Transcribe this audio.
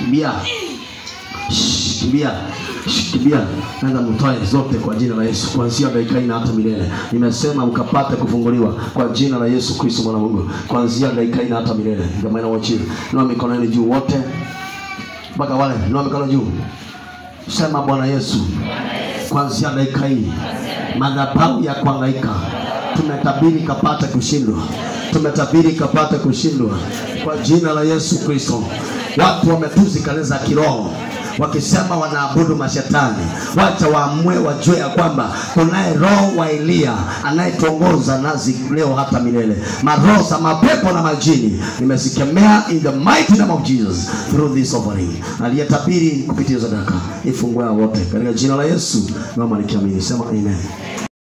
kimbia Shh, kimbia Shh, kimbia nenda mtoe zote kwa jina la yesu kuanzia dakika hii na hata milele nimesema mkapate kufunguliwa kwa jina la yesu kristo mwana wa mungu kuanzia dakika hii na hata milele ndio maana wachini inua mikono yenu juu wote mpaka wale inua mikono juu sema bwana yesu kuanzia dakika hii madhabahu ya kuangaika tumetabiri kapate kushindwa tumetabiri kapate kushindwa kwa jina la yesu kristo watu wametuzi kanisa za kiroho wakisema wanaabudu mashetani wacha waamue wajue ya kwamba kunaye roho wa eliya anayetuongoza nazi leo hata milele maroho za mapepo na majini nimezikemea in the mighty name of jesus through this offering aliyetabiri kupitia sadaka ifungue wote katika jina la yesu naomba nikiamini sema amen